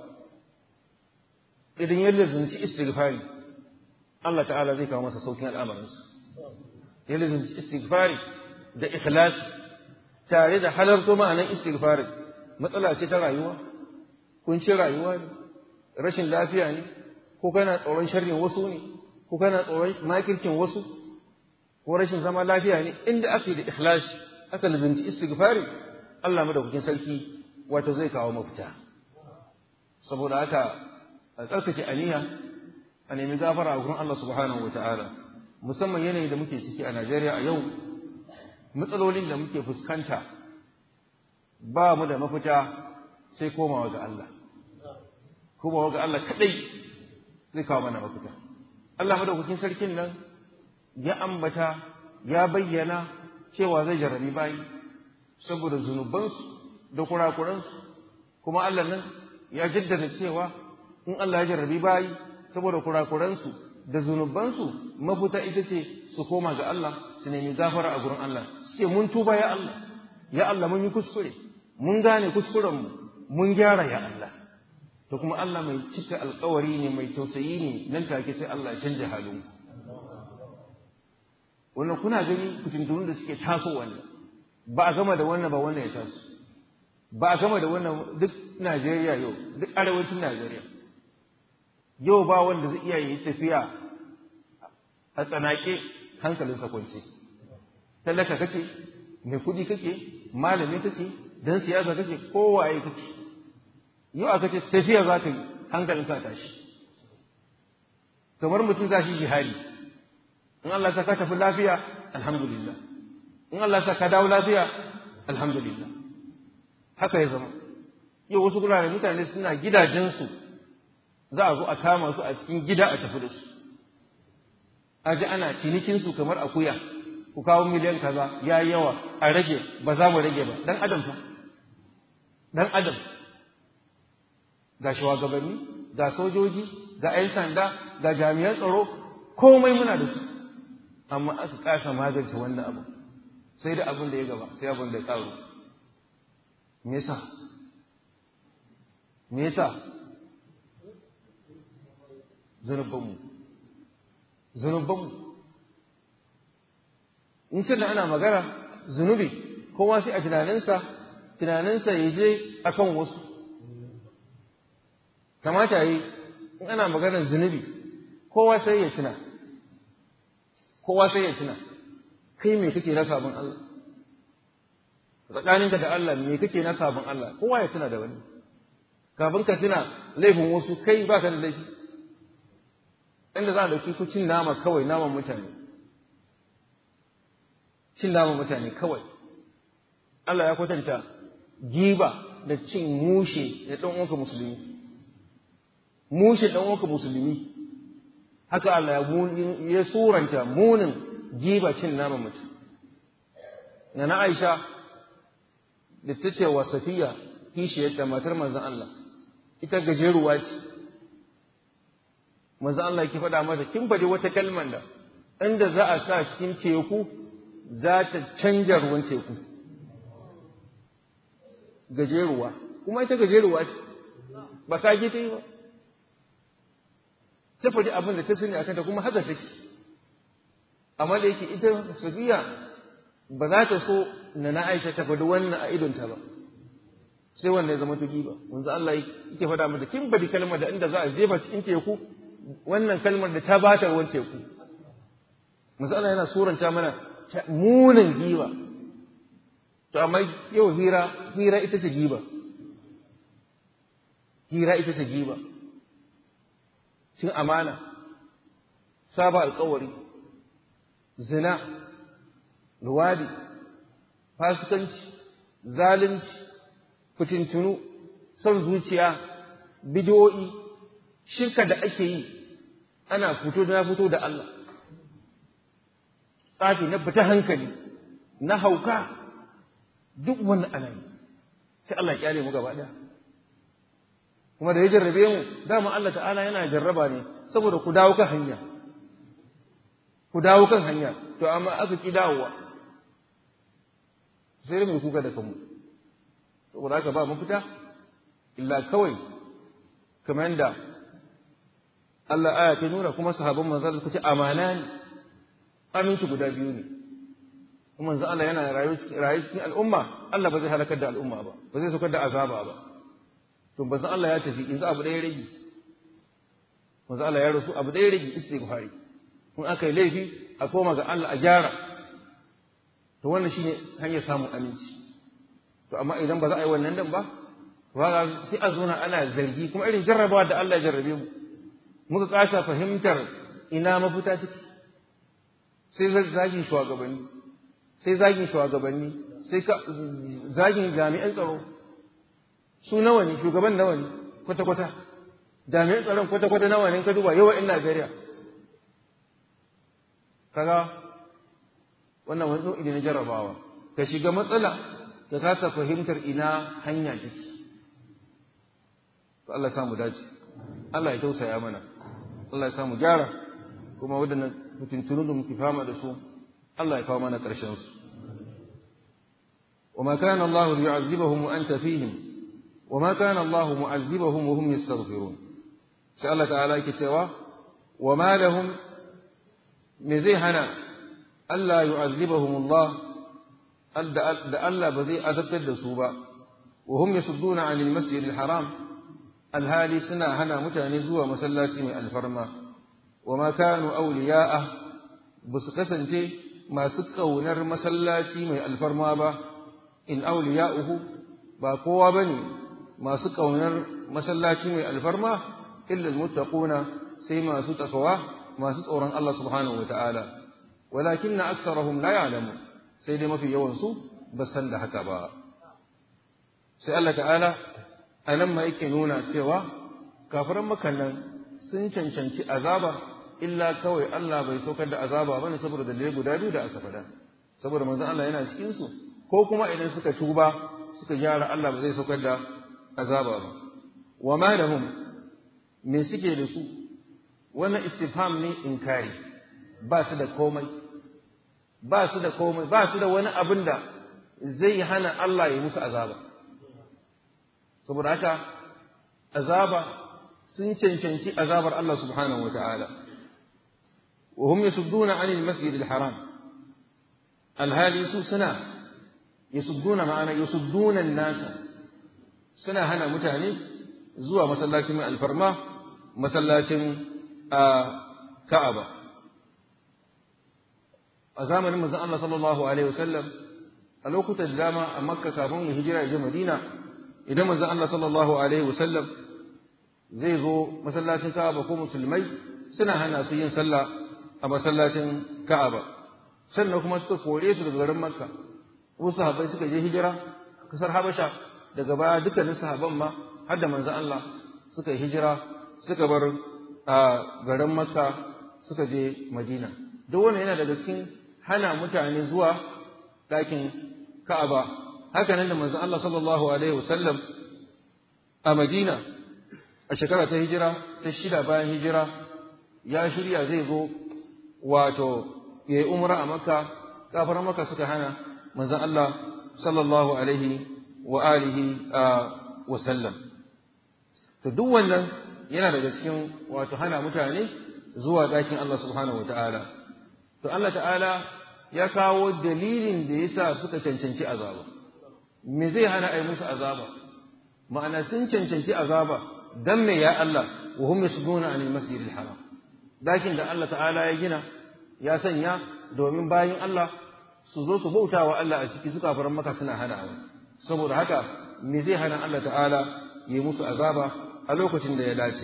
idan ya lazumci istighfari Allah ta'ala zai kawo masa saukin al'amarinsa ya lazumci istighfari da ikhlasi tare da halarto ma'anar istighfari matsala ce ta rayuwa kuncin rayuwa ne rashin lafiya ne ko kana tsoron sharrin wasu ne ko kana tsoron makircin wasu ko rashin zama lafiya ne inda aka yi da ikhlasi aka lazumci istighfari Allah madaukakin sarki wato zai kawo mafita saboda haka a tsarkake aniya a nemi gafara a gurin Allah subhanahu wa ta'ala musamman yanayi da muke ciki a Najeriya a yau matsalolin da muke fuskanta ba mu da mafita sai komawa ga Allah komawa ga Allah kadai zai kawo mana mafita Allah madaukakin sarkin nan ya ambata ya bayyana cewa zai jarrabi bayi saboda zunubansu da kurakuransu kuma Allah nan ya jaddada cewa in Allah ya jarrabi bayi saboda kurakuransu da zunubansu mafita ita ce su koma ga Allah su nemi gafara a gurin Allah su ce mun tuba ya Allah ya Allah mun yi kuskure mun gane kuskurenmu mun gyara ya Allah to kuma Allah mai cika alkawari ne mai tausayi ne nan take sai Allah ya canja halin wannan kuna gani kutuntunun da suke taso wannan ba a gama da wannan ba wannan ya taso ba a gama da wannan duk Najeriya yau duk arewacin Najeriya yau ba wanda zai iya yi tafiya a tsanake hankalinsa kwance talaka kake mai kuɗi kake malami kake dan siyasa kake kowaye kake yau aka ce tafiya za ka yi hankalinka tashi kamar mutum za shi jihari in Allah sa ka tafi lafiya alhamdulillah in Allah sa ka dawo lafiya alhamdulillah haka ya zama yau wasu gurare mutane suna gidajensu za a zo a kama su a cikin gida a tafi da su a ji ana cinikinsu kamar akuya ku kawo miliyan kaza ya yi yawa a rage ba za mu rage ba dan adam fa dan adam ga shugabanni ga sojoji ga 'yan sanda ga jami'an tsaro komai muna da su amma aka kasa magance wannan abu sai da abin da ya gaba sai abin da ya karu me yasa me yasa zunubanmu zunubanmu in ce da ana magana zunubi kowa sai a tunaninsa tunaninsa ya je akan wasu kamata yi in ana maganar zunubi kowa sai ya tuna kowa sai ya tuna kai me kake na sabon Allah tsakaninka da Allah me kake na sabon Allah kowa ya tuna da wani kafin ka tuna laifin wasu kai baka da laifi inda za a dauki ku cin nama kawai naman mutane cin naman mutane kawai Allah ya kwatanta giba da cin mushe da ɗan uwanka musulmi mushe ɗan uwanka musulmi haka Allah ya suranta munin giba cin naman mutum na na Aisha da ta ce wa Safiya kishiyarta matar manzon Allah ita gajeruwa ce manzon Allah yake faɗa mata kin faɗi wata kalmar da inda za a sa cikin teku za ta canja ruwan teku gajeruwa kuma ita gajeruwa ce ba ka ta yi ba ta faɗi abin da ta sani a kanta kuma haka take amma da yake ita safiya ba za ta so na na aisha ta faɗi wannan a idonta ba sai wanda ya zama tuki ba wanzu Allah yake faɗa mata kin bari kalmar da inda za a jefa cikin teku wannan kalmar da ta bata ruwan teku manzo Allah yana suranta mana munin giba to amma yau hira hira ita ce giba hira ita ce giba cin amana saba alkawari zina luwadi fasikanci zalunci fitintunu son zuciya bidiyo'i shirka da ake yi ana fito da fito da Allah tsafi na fita hankali na hauka duk wannan ana yi sai Allah ya kyale mu gaba ɗaya kuma da ya jarrabe mu dama Allah ta'ala yana jarraba ne saboda ku dawo kan hanya ku dawo kan hanya to amma aka ki dawowa sai mai kuka da kanmu saboda haka ba mafita illa kawai kamar yadda Allah aya ta nuna kuma sahabban manzon suka ce amana ne aminci guda biyu ne kuma manzon Allah yana rayu cikin al'umma Allah ba zai halakar da al'umma ba ba zai saukar da azaba ba to manzon Allah ya tafi yanzu abu ɗaya rage manzon Allah ya rasu abu ɗaya rage istighfari in aka yi laifi a koma ga Allah a gyara to wannan shine hanyar samun aminci to amma idan ba za a yi wannan dan ba ba sai a zona ana zargi kuma irin jarrabawa da Allah ya jarrabe mu muka kasa fahimtar ina mafita take sai zagin shugabanni sai zagin shugabanni sai zagin jami'an tsaro su nawa ne shugaban nawa ne kwata-kwata jami'an tsaron kwata-kwata nawa ne ka duba yawa in Najeriya kaga wannan wani nau'i na jarrabawa ka shiga matsala ka kasa fahimtar ina hanya take to Allah samu dace Allah ya tausaya mana Allah ya samu gyara kuma waɗannan mutuntunu da muke fama da su Allah ya kawo mana ƙarshen su وما كان الله ليعذبهم وأنت فيهم وما كان الله معذبهم وهم يستغفرون سأل الله تعالى كتوا وما لهم مزيهنا ألا يعذبهم الله da Allah ba zai azabtar da su ba wa hum yasudduna 'anil masjidil haram alhali suna hana mutane zuwa masallaci mai alfarma wa ma kanu awliya'a ba su kasance masu kaunar masallaci mai alfarma ba in awliya'uhu ba kowa bane masu kaunar masallaci mai alfarma illa almuttaquna sai masu takawa masu tsoron Allah subhanahu wata'ala walakinna aktharuhum la ya'lamun sai dai mafi yawansu ba san da haka ba sai Allah ta'ala a nan ma yake nuna cewa kafiran makannan sun cancanci azaba illa kawai Allah bai saukar da azaba bane saboda dalilai guda biyu da aka faɗa saboda manzon Allah yana cikin su ko kuma idan suka tuba suka gyara Allah ba zai saukar da azaba ba wa ma lahum me suke da su wannan istifham ne inkari ba su da komai ba su da komai ba su da wani abin da zai hana Allah ya musu azaba saboda haka azaba sun cancanci azabar Allah subhanahu wata'ala wa hum yasudduna 'anil masjidil haram alhali su suna yasudduna ma'ana yasudduna an-nasa suna hana mutane zuwa masallacin mai alfarma masallacin Ka'aba a zamanin manzon Allah sallallahu alaihi wasallam a lokutan da dama a Makka kafin ya hijira ya je Madina idan manzon Allah sallallahu alaihi wasallam zai zo masallacin Ka'aba ko musulmai suna hana su yin sallah a masallacin Ka'aba sannan kuma suka kore su daga garin Makka wasu sahabbai suka je hijira kasar Habasha daga baya dukkanin sahabban ma har da manzon Allah suka yi hijira suka bar a garin Makka suka je Madina duk wannan yana daga cikin hana mutane zuwa ɗakin Ka'aba haka nan da manzon Allah sallallahu alaihi wasallam a Madina a shekara ta hijira ta shida bayan hijira ya shirya zai zo wato yayi umra a Makka kafaran Makka suka hana manzon Allah sallallahu alaihi wa alihi wa sallam to duk wannan yana daga cikin wato hana mutane zuwa ɗakin Allah subhanahu wa ta'ala to Allah ta'ala ya kawo dalilin da yasa suka cancanci azaba me zai hana ai musu azaba ma'ana sun cancanci azaba dan me ya Allah wa hum yasduna anil masjidil haram dakin da Allah ta'ala ya gina ya sanya domin bayin Allah su zo su bauta wa Allah a ciki suka faran maka suna hanawa saboda haka me zai hana Allah ta'ala yi musu azaba a lokacin da ya dace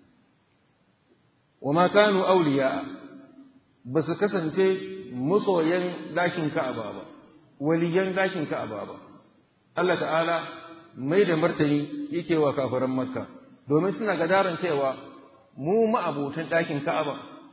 wa ma kanu awliya ba su kasance masoyan dakin Ka'aba ba waliyan dakin Ka'aba ba Allah ta'ala mai da martani yake wa kafiran Makka domin suna gadaran cewa mu ma'abotan dakin Ka'aba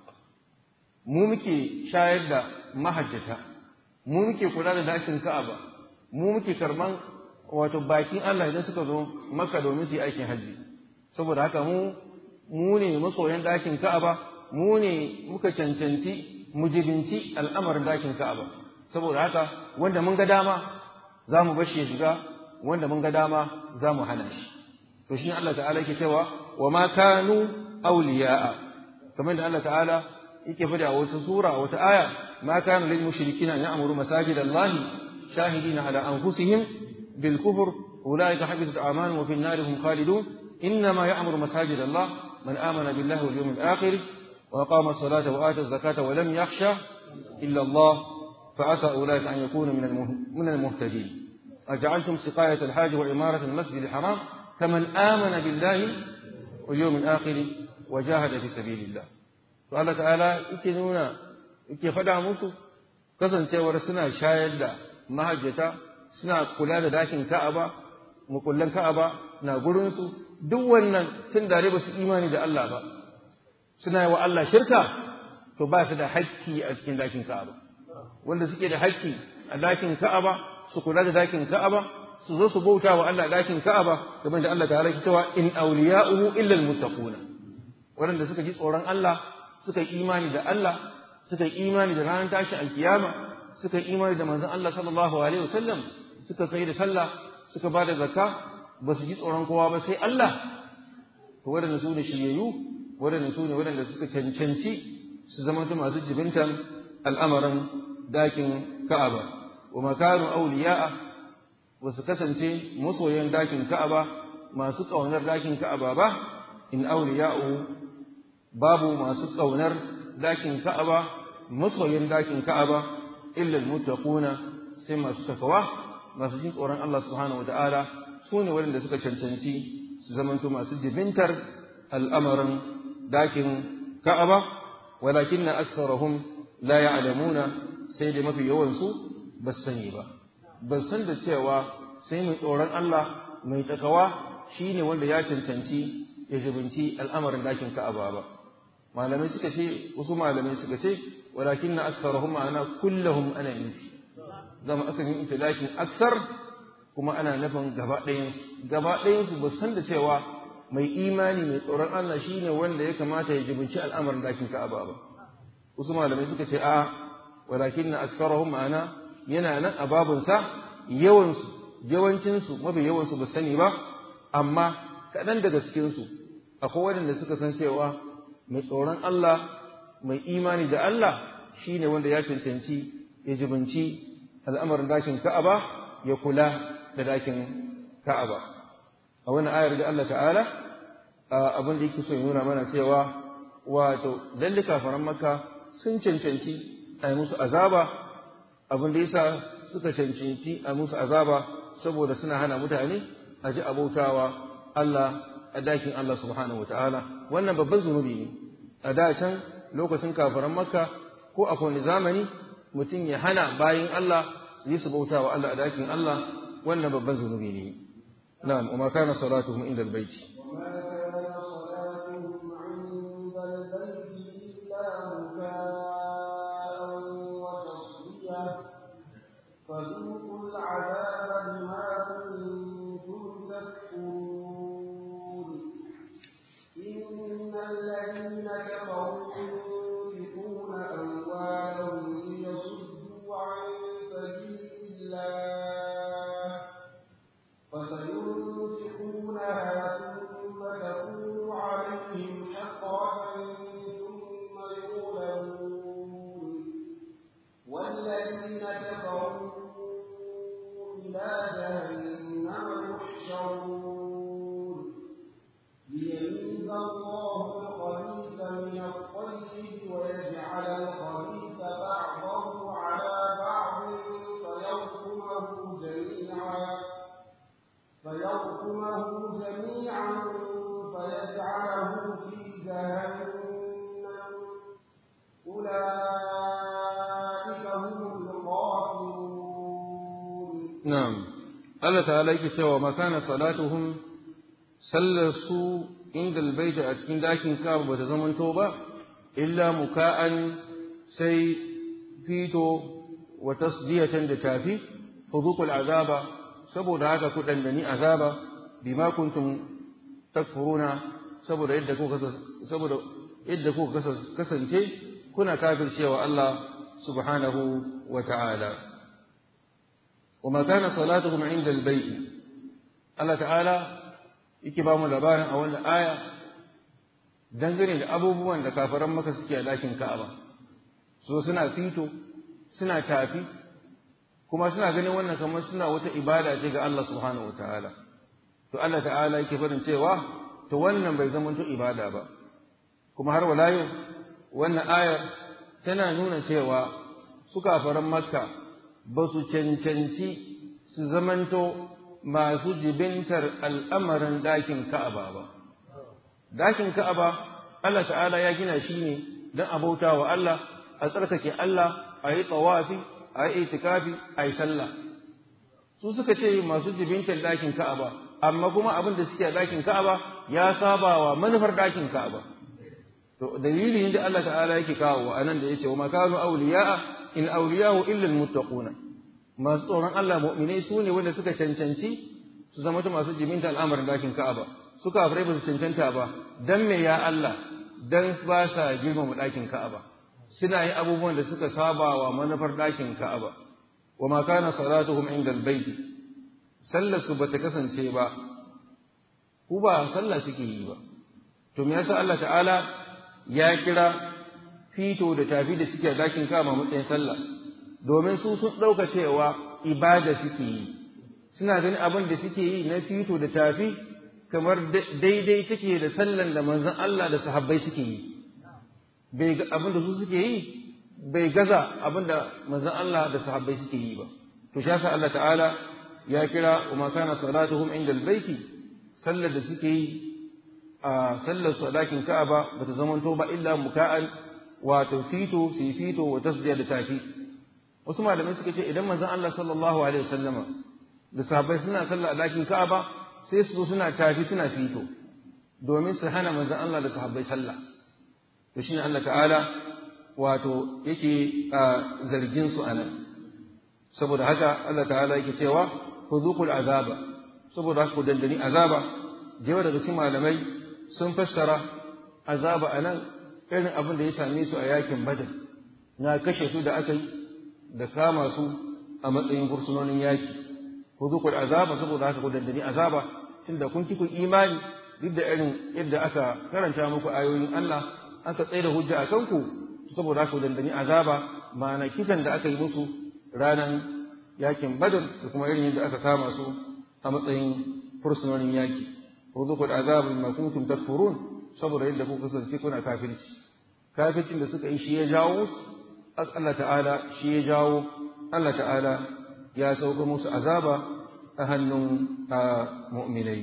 mu muke shayar da mahajjata mu muke kula da dakin Ka'aba mu muke karban wato bakin Allah idan suka zo Makka domin su yi aikin haji saboda haka mu mu ne masoyan dakin Ka'aba mu ne muka cancanci mujibinci al'amarin dakin Ka'aba saboda haka wanda mun ga dama za mu bashi ya shiga wanda mun ga dama za mu hana shi to shi Allah ta'ala yake cewa wa ma kanu awliya'a kamar da Allah ta'ala yake fada a wata sura a wata aya ma kana lil mushrikina an ya'muru masajid Allah shahidina ala anfusihim bil kufr ulaika habitat a'maluhum wa fi an-nar hum khalidun إنما يأمر مساجد الله من آمن بالله واليوم الآخر وأقام الصلاة وآتى الزكاة ولم يخشى إلا الله فعسى أولئك أن يكونوا من المهتدين أجعلتم سقاية الحاج وعمارة المسجد الحرام كمن آمن بالله واليوم الآخر وجاهد في سبيل الله فقال تعالى إكنونا إكي فدع موسو كسن تيور سنة شايد mahajjata suna kula da dakin Ka'aba mukullan Ka'aba na gurinsu duk wannan tun da ba su imani da Allah ba suna yi wa Allah shirka to ba su da hakki a cikin dakin Ka'aba wanda suke da hakki a dakin Ka'aba su kula da dakin Ka'aba su zo su bauta wa Allah dakin Ka'aba kamar da Allah ta'ala ke cewa in awliya'uhu illa almuttaquna wanda suka ji tsoron Allah suka yi imani da Allah suka yi imani da ranar tashi alkiyama suka yi imani da manzon Allah sallallahu alaihi wasallam suka tsaye da sallah suka ba da zakka ba su ji tsoron kowa ba sai Allah to waɗanda su ne shiryayyu waɗanda su ne waɗanda suka cancanci su zama masu jibintan al'amarin dakin Ka'aba wa makanu awliya'a ba su kasance masoyan dakin Ka'aba masu ƙaunar dakin Ka'aba ba in awliya'u babu masu ƙaunar dakin Ka'aba masoyan dakin Ka'aba illa almuttaquna sai masu takawa masu jin tsoron Allah subhanahu wataala su ne waɗanda suka cancanci su zamanto masu jibintar al'amarin dakin Ka'aba walakinna aksarahum la ya'lamuna sai da mafi yawan su ba su sani ba ba san da cewa sai mai tsoron Allah mai takawa shine wanda ya cancanci ya jibinci al'amarin dakin Ka'aba ba malamai suka ce wasu malamai suka ce walakinna aksarahum ma'ana kullahum ana nufi zama aka yi itilakin aksar kuma ana nufin gaba ɗayansu gaba ɗayansu ba san da cewa mai imani mai tsoron Allah shine wanda ya kamata ya jibinci al'amarin dakin Ka'aba ba wasu malamai suka ce a walakinna aksarahum ma'ana yana nan a babunsa yawansu yawancinsu mafi yawansu ba sani ba amma kaɗan daga cikinsu akwai waɗanda suka san cewa mai tsoron Allah mai imani da Allah shine wanda ya cancanci ya jibinci al'amarin dakin Ka'aba ya kula da dakin Ka'aba a wannan ayar da Allah ta'ala abin da yake so ya nuna mana cewa wato lalle kafaran Makka sun cancanci a yi musu azaba abin da yasa suka cancanci a musu azaba saboda suna hana mutane a ji abautawa Allah a dakin Allah subhanahu wa ta'ala wannan babban zunubi ne a da can lokacin kafaran makka ko a kowane zamani mutum ya hana bayin Allah su yi su bautawa Allah a dakin Allah wannan babban zunubi ne na'am wa ma kana salatuhum inda albayti فذوقوا العذاب بما كنتم تكفرون إن الذين كفروا ينفقون أموالهم ليصدوا عن سبيل الله فسينفقونها ثم فيركمه جميعا فيجعله في جهنم أولئك هم الخاسرون نعم Allah ta'ala yake cewa makana salatuhum sallar su inda albaita a cikin dakin Ka'aba bata zamanto ba illa muka'an sai fito wa tasdiyatan da tafi fudhuqul azaba saboda haka ku dandani azaba bima kuntum takfuruna saboda yadda kuka saboda yadda kuka kasance kuna kafircewa Allah subhanahu wa ta'ala وما كان صلاتهم عند البيت الله تعالى yake ba mu labarin a wannan aya dangane da abubuwan da kafaran maka suke a ɗakin Ka'aba so suna fito suna tafi kuma suna ganin wannan kamar suna wata ibada ce ga Allah subhanahu wataala to Allah ta'ala yake faɗin cewa to wannan bai zama to ibada ba kuma har wala yau wannan ayar tana nuna cewa su kafaran makka ba su cancanci su zamanto masu jibintar al'amarin dakin Ka'aba ba. Dakin Ka'aba, Allah ta'ala ya gina shi ne don a bauta wa Allah, a tsarkake Allah, a yi tsawafi, a yi itikafi, a yi sallah. Su suka ce masu jibintar dakin Ka'aba, amma kuma abin da suke a dakin Ka'aba ya saba wa manufar dakin Ka'aba. To, dalilin da Allah ta'ala yake kawo a nan da ya ce, wa makanu auliya'a in auliyahu illa almuttaquna masu tsoron Allah mu'minai su ne wanda suka cancanci su zama ta masu jiminta al'amarin dakin Ka'aba suka kafirai ba su cancanta ba dan me ya Allah dan ba sa girmama dakin Ka'aba suna yi abubuwan da suka saba wa manufar dakin Ka'aba wa ma kana salatuhum inda albayt sallar su bata kasance ba ku ba sallah suke yi ba to me yasa Allah ta'ala ya kira fito da tafi da suke dakin kama matsayin sallah domin su sun ɗauka cewa ibada suke yi suna ganin abin da suke yi na fito da tafi kamar daidai take da sallan da manzon Allah da sahabbai suke yi bai abin da su suke yi bai gaza abin da manzon Allah da sahabbai suke yi ba to shi yasa Allah ta'ala ya kira wa ma kana salatuhum inda albayti sallar da suke yi a sallar su a dakin Ka'aba bata zamanto ba illa muka'an wato fito su fito wa tasdiya da tafi wasu malamai suka ce idan manzon Allah sallallahu alaihi wasallama da sahabbai suna sallah a dakin Ka'aba sai su zo suna tafi suna fito domin su hana manzon Allah da sahabbai sallah to shine Allah ta'ala wato yake zargin su anan saboda haka Allah ta'ala yake cewa fudhuqul azaba saboda haka ku dandani azaba jewa daga cikin malamai sun fassara azaba anan irin abin da ya same su a yakin badar na kashe su da aka yi da kama su a matsayin fursunonin yaki ko zuku da azaba saboda haka ku dandani azaba tunda kun ki ku imani duk da irin yadda aka karanta muku ayoyin Allah aka tsaye da hujja a kanku saboda haka ku dandani azaba ma'ana kisan da aka yi musu ranan yakin badar da kuma irin yadda aka kama su a matsayin fursunonin yaki ko zuku da azaba ma kuntum takfurun saboda yadda kuka kasance kuna kafirci kafircin da suka yi shi ya jawo Allah ta'ala shi ya jawo Allah ta'ala ya sauka musu azaba a hannun mu'minai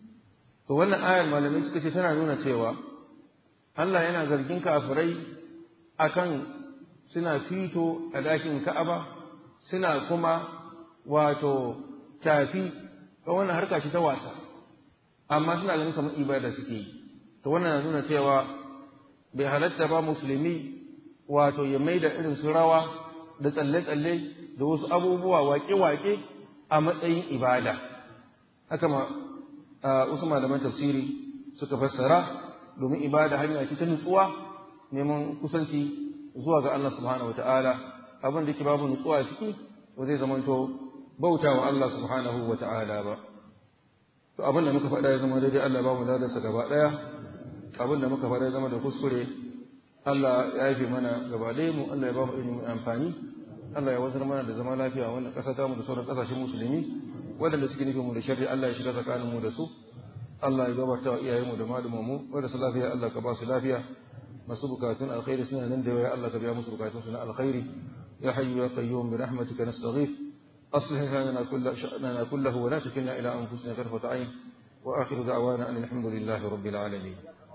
to wannan ayar malamai suka ce tana nuna cewa Allah yana zargin kafirai akan suna fito a dakin Ka'aba suna kuma wato tafi ga wannan harka ce ta wasa amma suna ganin kamar ibada suke yi to wannan na nuna cewa bai halatta ba musulmi wato ya mai da irin su rawa da tsalle-tsalle da wasu abubuwa waƙe-waƙe a matsayin ibada haka ma wasu malaman tafsiri suka fassara domin ibada hanya ce ta nutsuwa neman kusanci zuwa ga Allah subhanahu wata'ala abin da ke babu nutsuwa ciki ba zai zamanto bauta wa Allah subhanahu wata'ala ba to abin da muka faɗa ya zama daidai Allah ba mu ladarsa gaba ɗaya abin da muka faɗa ya zama da kuskure Allah ya haife mana gaba ɗaya mu Allah ya ba mu ilimin amfani Allah ya wazar mana da zama lafiya wannan ƙasa ta mu da sauran ƙasashen musulmi waɗanda suke nufin mu da sharri Allah ya shiga tsakanin mu da su Allah ya gabata wa iyayenmu da malumanmu mu wanda su lafiya Allah ka ba su lafiya masu bukatun alkhairi suna nan da yawa Allah ka biya musu bukatun su na alkhairi ya hayyu ya qayyum bi rahmatika nastaghith أصلح لنا كل شأننا كله ولا تكلنا إلى أنفسنا طرفة عين وآخر دعوانا أن الحمد لله رب العالمين